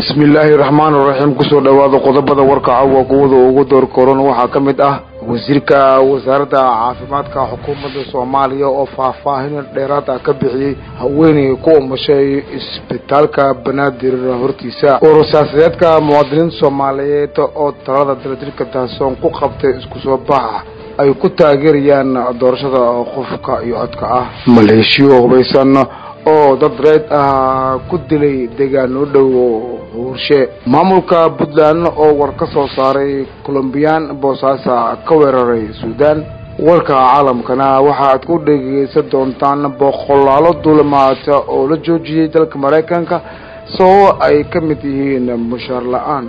bismillaahi raxmaan raxiim kusoo dhowaada qodobada warka cawwa kuwada ugu door koran waxaa ka mid ah wasiirka wasaaradda caafimaadka xukuumadda soomaaliya oo faahfaahin dheeraad ah ka bixiyey haweeney ku umashay isbitaalka banaadir hortiisa urur-siyaasadeedka muwaadiniinta soomaaliyeed oo talada daladirka daasoon ku qabtay isku soo baxa ay ku taageerayaan doorashada qofka iyo codka ah maleeshiyo hubaysan oo dad reed ah ku dilay deegaan u dhow huurshe maamulka puntland oo war ka soo saaray colombiyaan boosaasa ka weeraray suudaan warka caalamkana waxaaad ku dhegeysan doontaan boqolaalo duulamaata oo la joojiyey dalka maraykanka sababo ay ka mid yihiin mushaar la-aan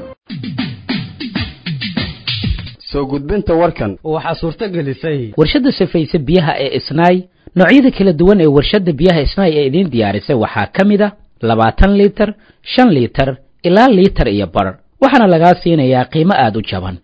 soo gudbinta warkan waxaa suurto gelisay warshadda safayse biyaha ee isnaay noocyada kala duwan ee warshadda biyaha isnaay ee idiin diyaarisay waxaa ka mid a labaatan liitar shan liitar ilaa liitar iyo bar waxaana lagaa siinayaa qiimo aada u jaban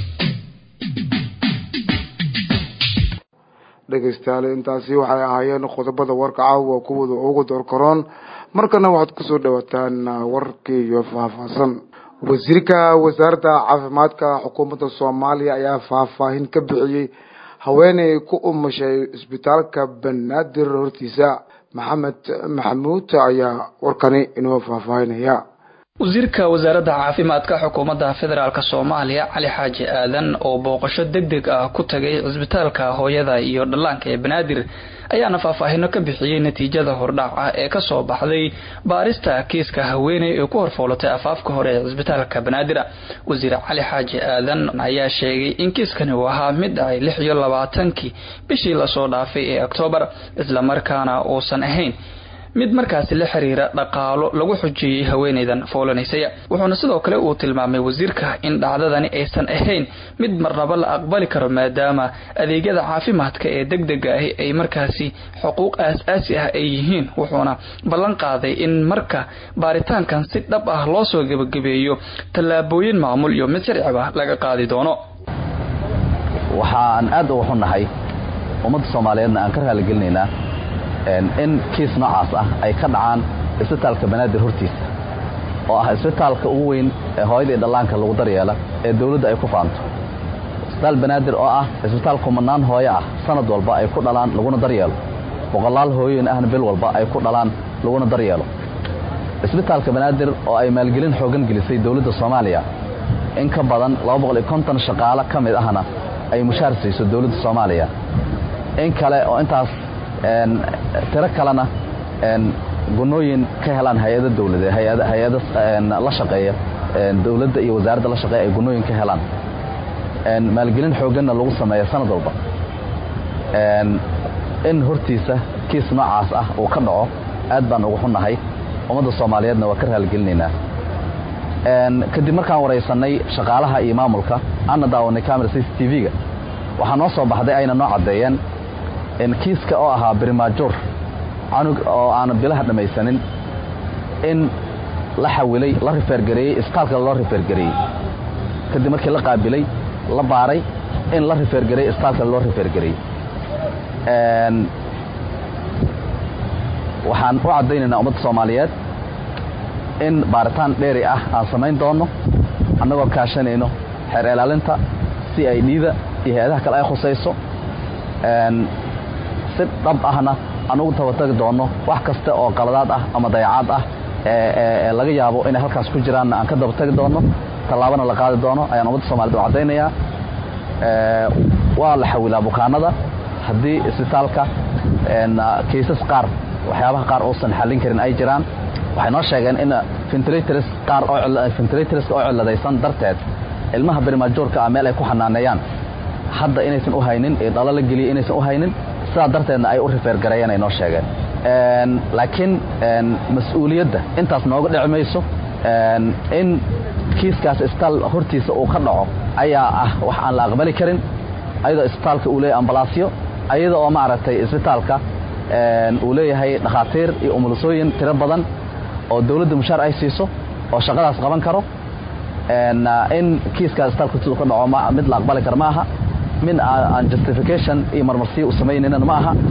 dhegaystayaal intaasi waxay ahaayeen qodobada warka caawa kuwada ugu door karoon markana waxaad kusoo dhawaataan warkii iyo faahfaahsan wasiirka wasaaradda caafimaadka xukuumadda soomaaliya ayaa faahfaahin ka bixiyey haweeney ku umashay isbitaalka banaadir hortiisa maxamed maxamuud ayaa warkani inoo faahfaahinaya wasiirka wasaaradda caafimaadka xukuumadda federaalk soomaaliya cali xaaji aadan oo booqasho deg deg ah ku tagay cisbitaalka hooyada iyo dhallaanka ee banaadir ayaana faahfaahino ka bixiyey natiijada hordhac ah ee kasoo baxday baarista kiiska haweeney ee ku horfoolatay afaafka hore ee cisbitaalka banaadir wasiir cali xaaji aadan ayaa sheegay in kiiskani uu ahaa mid ay lix iyo labaatankii bishii lasoo dhaafay ee oktoobar islamarkaana uusan ahayn mid markaasi la xiriira dhaqaalo lagu xujeeyey haweeneydan foolanaysaya wuxuuna sidoo kale uu tilmaamay wasiirka in dhacdadani aysan ahayn mid marnaba la aqbali karo maadaama adeegyada caafimaadka ee deg dega ahi ay markaasi xuquuq aas-aasi ah ay yihiin wuxuuna ballan qaaday in marka baaritaankan si dhab ah loo soo gebagabeeyo tallaabooyin maamul iyo mid sharciba laga qaadi doono waxaan aad uga xunnahay ummadda soomaaliyeedna aan ka raaligelinaynaa in kiis noocaas ah ay ka dhacaan isbitaalka banaadir hortiisa oo ah isbitaalka ugu weyn ee hooyadii dhallaanka lagu daryeela ee dawladda ay ku faanto isbitaal banaadir oo ah isbitaal kumanaan hooyo ah sanad walba ay ku dhalaan laguna daryeelo boqolaal hooyoyin ahna bil walba ay ku dhalaan laguna daryeelo isbitaalka banaadir oo ay maalgelin xooggan gelisay dawladda soomaaliya in ka badan shaqaalo ka mid ahna ay mushaar siiso dawladda soomaaliya in kale oo intaas tiro kalena gunooyin ka helaan hay-ada dawlade hay-ada la shaqeeya dawladda iyo wasaaradda la shaqeeya ay gunooyin ka helaan maalgelin xoogganna lagu sameeya sanad walba in hortiisa kiis noocaas ah uu ka dhaco aad baan ugu xunnahay ummadda soomaaliyeedna waa ka raaligelinaynaa kadib markaan waraysanay shaqaalaha iyo maamulka ana daawanay camera c c t v-ga waxaa noo soo baxday ayna noo caddeeyeen kiiska oo ahaa brimajur canug oo aanan bilaha dhammaysanin in la xawilay la rifeergareeyey isbitaalka loo rifeergareeyey kadib markii la qaabilay la baaray in la rifeergareeyey isbitaalka loo rifeergareeyey waxaan u caddaynaynaa ummadda soomaaliyeed in baaritaan dheeri ah aan samayn doonno annagoo kaashanayno xeer ilaalinta si ay dhiida iyo hay-adaha kale ay khusayso si dhab ahna aan ugu tabatagi doonno wax kasta oo qaladaad ah ama dayacaad ah ee laga yaabo inay halkaas ku jiraanna aan ka dabatagi doonno tallaabana la qaadi doono ayaan ummadda somaliyed u caddaynayaa waa la xawilaa bukaanada haddii isbitaalka kaysas qaar waxyaabaha qaar uusan xallin karin ay jiraan waxay noo sheegeen in ventilators qaar ventilatorska oo cilladaysan darteed ilmaha berimajoorka ah meel ay ku xanaaneeyaan hadda inaysan u haynin ee dhalo la geliyay inaysan u haynin sidaa darteedna ay u rifeergareeyeen ay noo sheegeen laakiin mas-uuliyadda intaas nooga dhici mayso in kiiskaas isbitaal hortiisa uu ka dhaco ayaa ah wax aan la aqbali karin ayadoo isbitaalka uu leeyahay ambalaasyo ayada oo maaragtay isbitaalka uu leeyahay dhakhaatiir iyo umulisooyin tiro badan oo dawladda mushaar ay siiso oo shaqadaas qaban karo in kiiskaas isbitaalka hortiisa uu ka dhaco mid la aqbali karo ma aha min aan justification iyo marmarsiyo u samaynaynan ma aha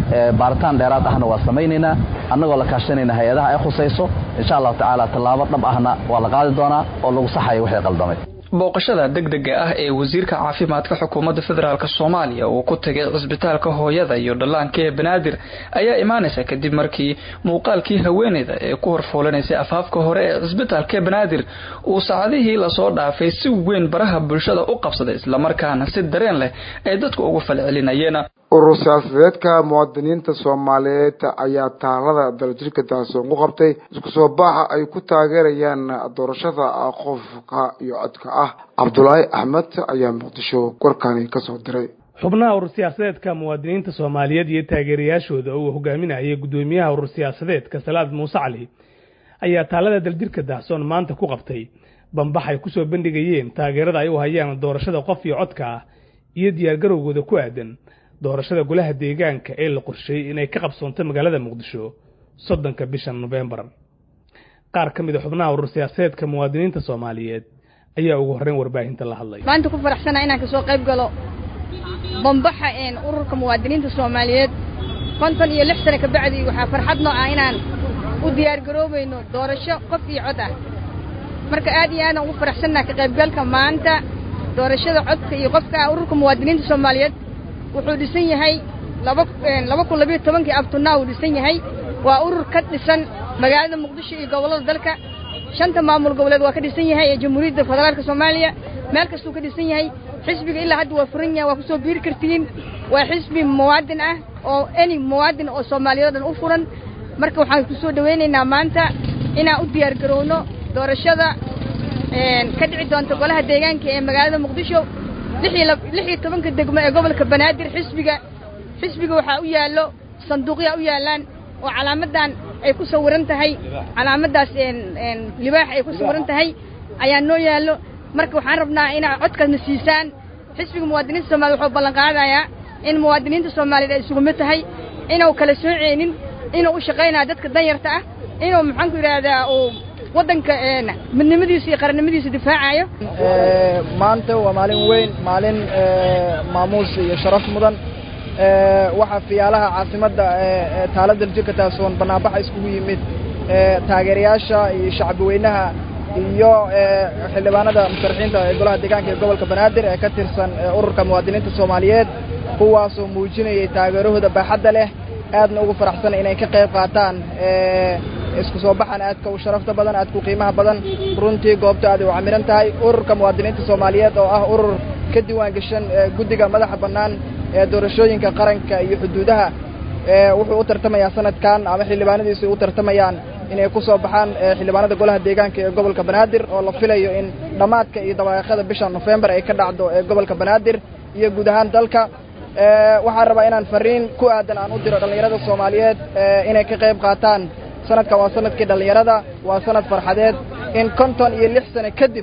baaritaan dheeraad ahna waa samaynaynaa annagoo la kaashanayna hay-adaha ay khusayso insha allahu tacaala tallaabo dhab ahna waa la qaadi doonaa oo lagu saxayo wixii qaldamay booqashada degdega ah ee wasiirka caafimaadka xukuumadda federaalk soomaaliya uu ku tagay cisbitaalka hooyada iyo dhallaanka ee banaadir ayaa imaanaysa kadib markii muuqaalkii haweeneyda ee ku horfuulanaysay afaafka hore ee cisbitaalka ee banaadir uu saacadihii lasoo dhaafay si weyn baraha bulshada u qabsaday islamarkaana si dareen leh ay dadku ugu falcelinayeen urur siyaasadeedka muwaadiniinta soomaaliyeed ayaa taalada daljirka daasoon ku qabtay isku soo baaxa ay ku taageerayaan doorashada qofka iyo codka ah cabdulaahi axmed ayaa muqdisho warkani kasoo diray xubnaha urur siyaasadeedka muwaadiniinta soomaaliyeed iyo taageerayaashooda uu hogaaminayay guddoomiyaha urur siyaasadeedka salaad muuse cali ayaa taalada daljirka dahsoon maanta ku qabtay bambax ay kusoo bandhigayeen taageerada ay u hayaan doorashada qof iyo codka ah iyo diyaargarowgooda ku aadan doorashada golaha deegaanka ee la qorsheeyey inay ka qabsoonto magaalada muqdisho soddonka bisha nofembar qaar ka mid a xubnaha urur siyaasadeedka muwaadiniinta soomaaliyeed ayaa ugu horreyn warbaahinta la hadlay maanta ku faraxsanaa inaan kasoo qayb galo bambaxa ururka muwaadiniinta soomaaliyeed konton iyo lix sane kabacdi waxaa farxad noo ah inaan u diyaargaroobayno doorasho qof iyo cod ah marka aad iyo aadaan ugu faraxsannaha ka qaybgalka maanta doorashada codka iyo qofka ururka muwaadiniinta soomaaliyeed wuxuu dhisan yahay laba kun labiyo tobankii abtunaa uu dhisan yahay waa urur ka dhisan magaalada muqdisho iyo gobollada dalka shanta maamul goboleed waa ka dhisan yahay ee jamhuuriyadda federaalka soomaaliya meel kastuu ka dhisan yahay xisbiga ilaa hadda waa furan yahay waa kusoo biiri kartiin waa xisbi muwaadin ah oo any muwaadin oo soomaaliyeed o dhan u furan marka waxaan kusoo dhawaynaynaa maanta inaan u diyaar garowno doorashada ka dhici doonta golaha deegaanka ee magaalada muqdisho lix iyo tobanka degmo ee gobolka banaadir xisbiga xisbiga waxaa u yaallo sanduuqyaa u yaallaan oo calaamadan ay ku sawiran tahay calaamaddaas libaax ay ku sawiran tahay ayaa noo yaallo marka waxaan rabnaa inaa codkaasna siisaan xisbiga muwaadiniinta soomaliya wuxuu ballan qaadayaa in muwaadiniinta soomaaliyeed ay isugu mid tahay inuu kala sooceynin inuu u shaqaynayo dadka danyarta ah inuu maxaanku yidhaahdaa uu waddanka midnimadiisa iyo qarannimadiisa difaacayo maanta waa maalin weyn maalin maamuus iyo sharaf mudan waxaa fiyaalaha caasimadda taalada jirka taasoon banaanbaxa iskugu yimid taageerayaasha iyo shacbi weynaha iyo xildhibaanada musharaxiinta ee golaha deegaanka ee gobolka banaadir ee ka tirsan ururka muwaadiniinta soomaaliyeed kuwaasoo muujinayay taageerahooda baaxadda leh aadna ugu faraxsan inay ka qayb qaataan isku soo baxan aadka u sharafta badan aadka u qiimaha badan runtii goobta aad u camiran tahay ururka muwaadiniinta soomaaliyeed oo ah urur ka diiwaan gashan guddiga madaxa bannaan ee doorashooyinka qaranka iyo xuduudaha wuxuu u tartamayaa sanadkan ama xildhibaanadiisu u tartamayaan inay ku soo baxaan xildhibaanada golaha deegaanka ee gobolka banaadir oo la filayo in dhammaadka iyo dabaaqada bisha nofembar ay ka dhacdo ee gobolka banaadir iyo guud ahaan dalka waxaan rabaa inaan fariin ku aadan aan u diro dhallinyarada soomaaliyeed inay ka qayb qaataan sanadkan waa sanadkii dhallinyarada waa sanad farxadeed in konton iyo lix sano kadib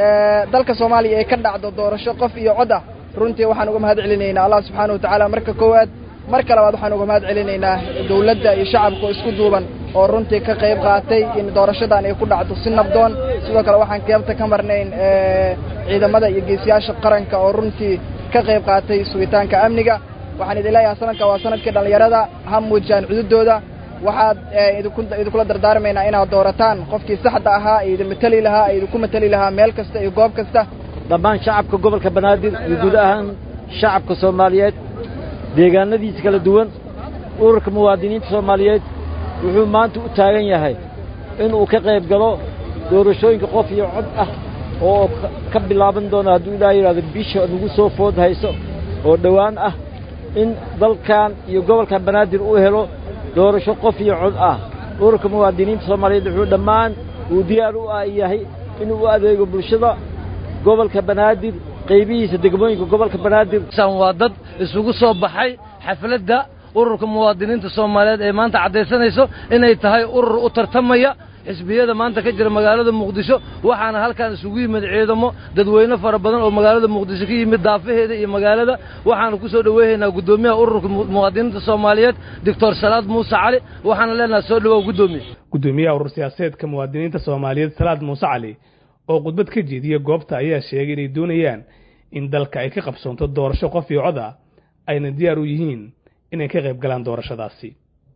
dalka soomaaliya ay ka dhacdo doorasho qof iyo cod ah runtii waxaan uga mahad celinaynaa allah subxaana wa tacaala marka koowaad marka labaad waxaan uga mahad celinaynaa dawladda iyo shacabka oo isku duuban oo runtii ka qayb qaatay in doorashadan ay ku dhacdo si nabdoon sidoo kale waxaan keebta ka marnayn ciidamada iyo geesiyaasha qaranka oo runtii ka qayb qaatay sugitaanka amniga waxaan idin leeyahay sanadka waa sanadkii dhallinyarada ha muujiyaan cududooda waxaad idinkula dardaarmaynaa inaad doorataan qofkii saxda ahaa ee idin mateli lahaa ee idinku mateli lahaa meel kasta iyo goob kasta dhammaan shacabka gobolka banaadir iyo guud ahaan shacabka soomaaliyeed deegaanadiisa kala duwan ururka muwaadiniinta soomaaliyeed wuxuu maanta u taagan yahay inuu ka qayb galo doorashooyinka qof iyo cod ah oo ka bilaaban doona hadduu ilaa yidhahdo bisha nagu soo food hayso oo dhowaan ah in dalkan iyo gobolka banaadir uu helo doorasho qof iyo cod ah ururka muwaadiniinta soomaaliyeed wuxuu dhammaan uu diyaar u ah yahay inuu u adeego bulshada gobolka banaadir qaybihiisa degmooyinka gobolka banaadir waa dad isugu soo baxay xafladda ururka muwaadiniinta soomaaliyeed ee maanta caddaysanayso inay tahay urur u tartamaya xisbiyada maanta ka jira magaalada muqdisho waxaana halkan isugu yimid ciidamo dadweyne fara badan oo magaalada muqdisho ka yimid daafaheeda iyo magaalada waxaanu ku soo dhoweynaynaa guddoomiyaha ururka muwaadiniinta soomaaliyeed doctor salaad muuse cali waxaana leenahay soo dhawow guddoomiye guddoomiyaha urur siyaasadeedka muwaadiniinta soomaaliyeed salaad muuse cali oo khudbad ka jeediya goobta ayaa sheegay inay doonayaan in dalka ay ka qabsoonto doorasho qof iyo cod ah ayna diyaar u yihiin inay ka qayb galaan doorashadaasi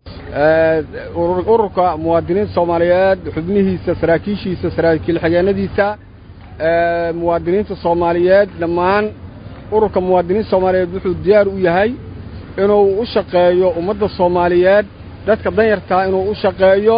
ururka muwaadiniinta soomaaliyeed xubnihiisa saraakiishiisa saraakiil xigeenadiisa muwaadiniinta soomaaliyeed dhammaan ururka muwaadiniinta soomaaliyeed wuxuu diyaar u yahay inuu u shaqeeyo ummadda soomaaliyeed dadka danyartaa inuu u shaqeeyo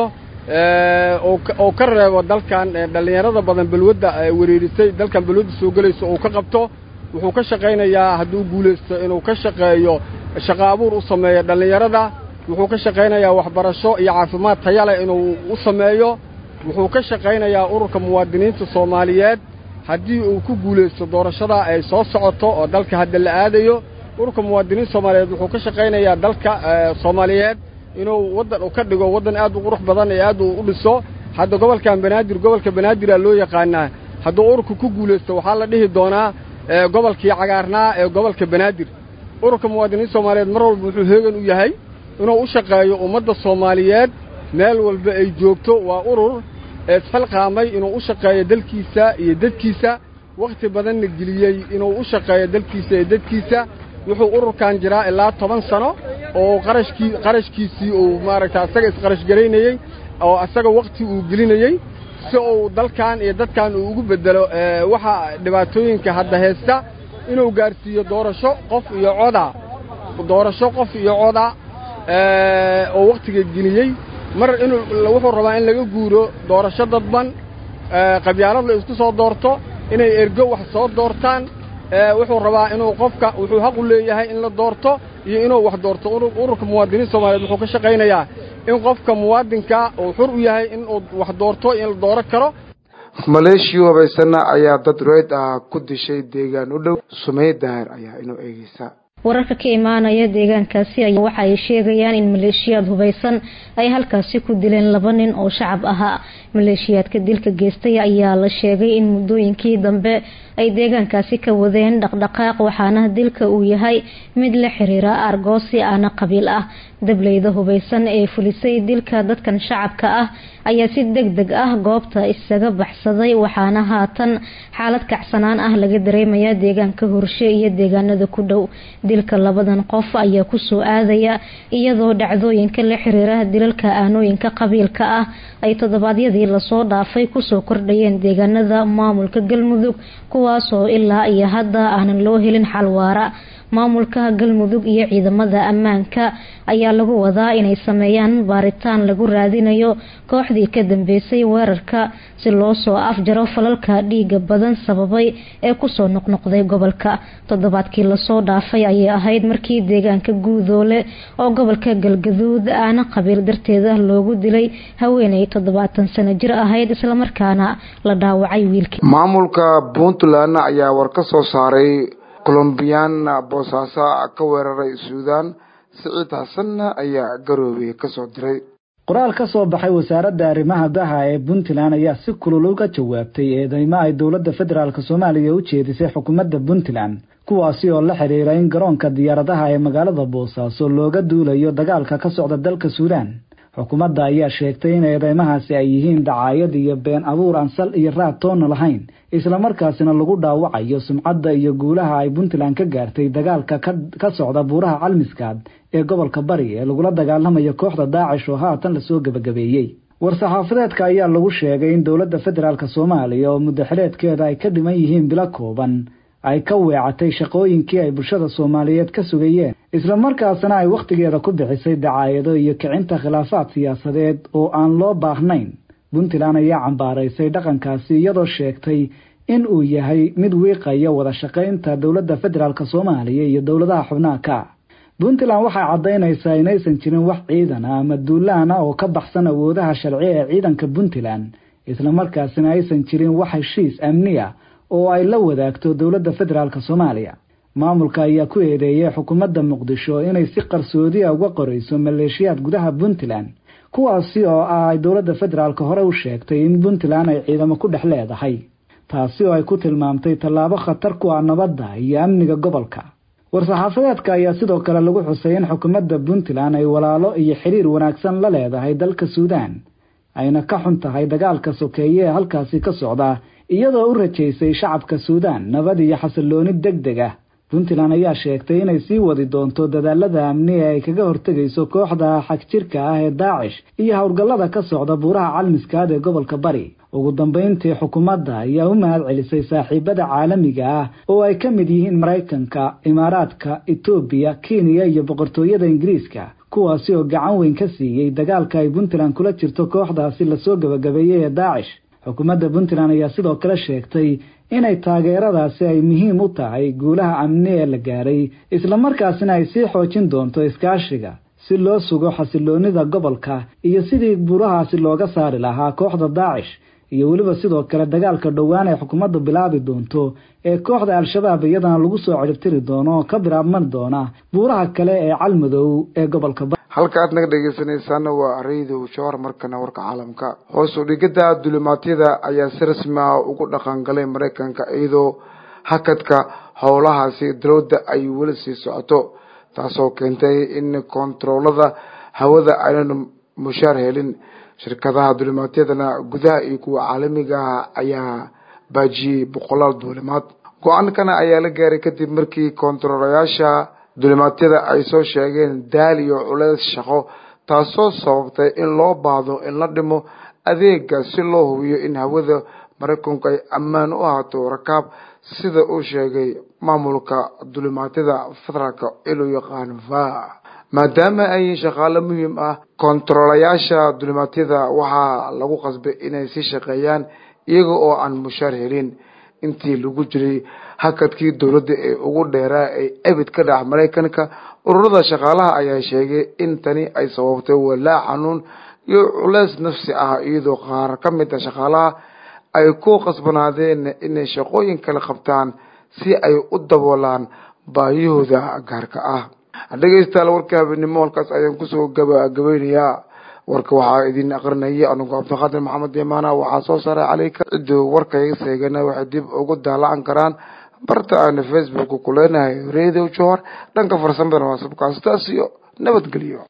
oo ka reebo dalkan dhallinyarada badan balwadda wereerisay dalkan balwadda soo gelayso uu ka qabto wuxuu ka shaqaynayaa hadduu guulaysto inuu ka shaqeeyo shaqo abuur u sameeyo dhallinyarada wuxuu ka shaqaynayaa waxbarasho iyo caafimaad taya leh inuu u sameeyo wuxuu ka shaqaynayaa ururka muwaadiniinta soomaaliyeed haddii uu ku guulaysto doorashada ay soo socoto oo dalka hadda la aadayo ururka muwaadiniinta soomaaliyeed wuxuu ka shaqaynayaa dalka soomaaliyeed inuu waddan ka dhigo waddan aad u qurux badan ee aad u dhiso hadda gobolkan banaadir gobolka banaadiraa loo yaqaanaa hadduu ururka ku guulaysto waxaa la dhihi doonaa gobolkii cagaarnaa ee gobolka banaadir ururka muwaadiniinta soomaaliyeed mar walba wuxuu heegan u yahay inuu u shaqeeyo ummadda soomaaliyeed meel walba ay joogto waa urur eesxilqaamay inuu u shaqeeyo dalkiisa iyo dadkiisa wakhti badanna geliyey inuu u shaqeeyo dalkiisa iyo dadkiisa wuxuu ururkan jiraa ilaa toban sano oo qarashkii qarashkiisii uu maaragta asaga isqarashgaraynayey oo asaga wakhti uu gelinayey si uu dalkan iyo dadkan uu ugu beddelo waxa dhibaatooyinka hadda haysta inuu gaarsiiyo doorasho qof iyo coda doorasho qof iyo coda oo wakhtiga geliyey mar inuu wuxuu rabaa in laga guuro doorasho dadban qabyaalad la isku soo doorto inay ergo wax soo doortaan wuxuu rabaa inuu qofka wuxuu xaq u leeyahay in la doorto iyo inuu wax doorto ururka muwaadiniinta soomaaliyeed wuxuu ka shaqaynayaa in qofka muwaadinka uu xur u yahay in uu wax doorto in la dooro karo maleeshiya habaysana ayaa dad reyd ah ku dishay deegaan u dhow sumey daahir ayaa inoo eegeysa wararka ka imaanaya deegaankaasi ayaa waxa ay sheegayaan in maleeshiyaad hubaysan ay halkaasi ku dileen laba nin oo shacab ahaa maleeshiyaadka dilka geystay ayaa la sheegay in muddooyinkii dambe ay deegaankaasi ka wadeen dhaqdhaqaaq waxaana dilka uu yahay mid la xiriira argoosi aana qabiil ah dableyda hubaysan ee fulisay dilka dadkan shacabka ah ayaa si deg deg ah goobta isaga baxsaday waxaana haatan xaalad kacsanaan ah laga dareemaya deegaanka horshe iyo deegaanada ku dhow dilka labadan qof ayaa kusoo aadaya iyadoo dhacdooyinka la xiriira dilalka aanooyinka qabiilka ah ay toddobaadyadii lasoo dhaafay kusoo kordhayeen deegaanada maamulka galmudug kuwaasoo ilaa iyo hadda aanan loo helin xal waara maamulka galmudug iyo ciidamada ammaanka ayaa lagu wadaa inay sameeyaan baaritaan lagu raadinayo kooxdii ka dambeysay weerarka si loo soo afjaro falalka dhiiga badan sababay ee kusoo noqnoqday gobolka toddobaadkii lasoo dhaafay ayay ahayd markii deegaanka guudoole oo gobolka galgaduud aana qabiil darteeda loogu dilay haweeney toddobaatan sano jir ahayd islamarkaana la dhaawacay wiilkii maamulka puntland ayaa war ka soo saaray colombiyaan boosaaso ka weeraray suudaan siciid xasanna ayaa garoobey kasoo diray qoraal ka soo baxay wasaaradda arrimaha daha ee puntland ayaa si kulul uga jawaabtay eedeymo ay dowladda federaalk soomaaliya u jeedisay xukuumadda puntland kuwaasi oo la xidhiira in garoonka diyaaradaha ee magaalada boosaaso looga duulayo dagaalka ka socda dalka suudaan xukuumadda ayaa sheegtay in eedeymahaasi ay yihiin dacaayad iyo been abuur aan sal iyo raad toonna lahayn islamarkaasina lagu dhaawacayo sumcadda iyo guulaha ay puntland ka gaartay dagaalka ka socda buuraha calmiskaad ee gobolka bari ee lagula dagaalamayo kooxda daacish oo haatan lasoo gebagabeeyey war-saxaafadeedka ayaa lagu sheegay in dowladda federaalk soomaaliya oo muddaxileedkeeda ay ka dhiman yihiin bilo kooban ay ka weecatay shaqooyinkii ay bulshada soomaaliyeed ka sugayeen islamarkaasna ay wakhtigeeda ku bixisay dacaayado iyo kicinta khilaafaad siyaasadeed oo aan loo baahnayn puntland ayaa cambaaraysay dhaqankaasi iyadoo sheegtay in uu yahay mid wiiqaya wada shaqaynta dowladda federaalk soomaaliya iyo dowladaha xubnaha ka puntland waxay caddaynaysaa inaysan jirin wax ciidan ah ama duulaan ah oo ka baxsan awoodaha sharci ee ciidanka puntland islamarkaasina aysan jirin wax heshiis amni ah oo ay la wadaagto dowladda federaalk soomaaliya maamulka ayaa ku eedeeyay xukuumadda muqdisho inay si qarsoodiya uga qorayso maleeshiyaad gudaha puntland kuwaasi oo ah ay dowladda federaalk hore u sheegtay in puntland ay ciidamo ku dhex leedahay taasi oo ay ku tilmaamtay tallaabo khatar ku ah nabadda iyo amniga gobolka war-saxaafadeedka ayaa sidoo kale lagu xusay in xukuumadda puntland ay walaalo iyo xiriir wanaagsan la leedahay dalka suudaan ayna ka xun tahay dagaalka sokeeye ee halkaasi ka socda iyadoo u rajaysay shacabka suudaan nabad iyo xasillooni deg deg ah puntland ayaa sheegtay inay sii wadi doonto dadaalada amni ee ay kaga hortegayso kooxda xagjirka ah ee daacish iyo howlgallada ka socda buuraha calmiskaad ee gobolka bari ugu dambayntii xukuumadda ayaa u mahad celisay saaxiibada caalamiga ah oo ay ka mid yihiin maraykanka imaaraadka etoobiya kenya iyo boqortooyada ingiriiska kuwaasi oo gacan weyn ka siiyey dagaalka ay puntland kula jirto kooxdaasi lasoo gebagabeeyey ee daacish xukuumadda puntland ayaa sidoo kale sheegtay inay taageeradaasi ay muhiim u tahay guulaha amni ee la gaaray islamarkaasina ay sii xoojin doonto iskaashiga si loo sugo xasiloonida gobolka iyo sidii buurahaasi looga saari lahaa kooxda daacish iyo weliba sidoo kale dagaalka dhowaan ay xukuumaddu bilaabi doonto ee kooxda al-shabaab iyadana lagu soo ciribtiri doono oo ka bilaabman doona buuraha kale ee calmadow ee gobolka halka aad naga dhegeysanaysaana waa raydow jawar markana warka caalamka hoos u dhigidda dulimaadyada ayaa si rasmi ah ugu dhaqangalay maraykanka iyadoo hakadka howlahaasi dowladda ay weli sii socoto taasoo keentay in kontaroolada hawada aynan mushaar helin shirkadaha dulimaadyadana gudaha iyo kuwa caalamiga ah ayaa baajiyey boqolaal duulimaad go-aankana ayaa la gaaray kadib markii kontaroolayaasha dulimaadyada ay soo sheegeen daal iyo culeys shaqo taasoo sababtay in loo baahdo in la dhimo adeega si loo hubiyo in hawada maraykanku ay ammaan u ahaato rakaab sida uu sheegay maamulka dulimaadyada federaalka ee loo yaqaan va maadaama ay shaqaale muhiim ah kontaroolayaasha dulimaadyada waxaa lagu qasbay inay sii shaqeeyaan iyaga oo aan mushaar helin intii lagu jiray hakadkii dowladda ee ugu dheeraa ee ebid ka dhax maraykanka ururada shaqaalaha ayaa sheegay in tani ay sababtay walaac xanuun iyo culeys nafsi ah iyadoo qaar ka mid a shaqaalaha ay ku qasbanaadeen inay shaqooyin kale qabtaan si ay u daboolaan baahiyahooda gaarka ah dhegeystayaal warka habeenimo halkaas ayaan kusoo gabagabeynayaa warka waxaa idin aqrinaya anugu cabdiqaadir maxamed imaana waxaa soo saaray caleyka ciduu warka iga seegana waxay dib ugu daalacan karaan barta aana facebook ku leenahay radio johor dhanka farsamadana waa sabkaas taas iyo nabadgelyo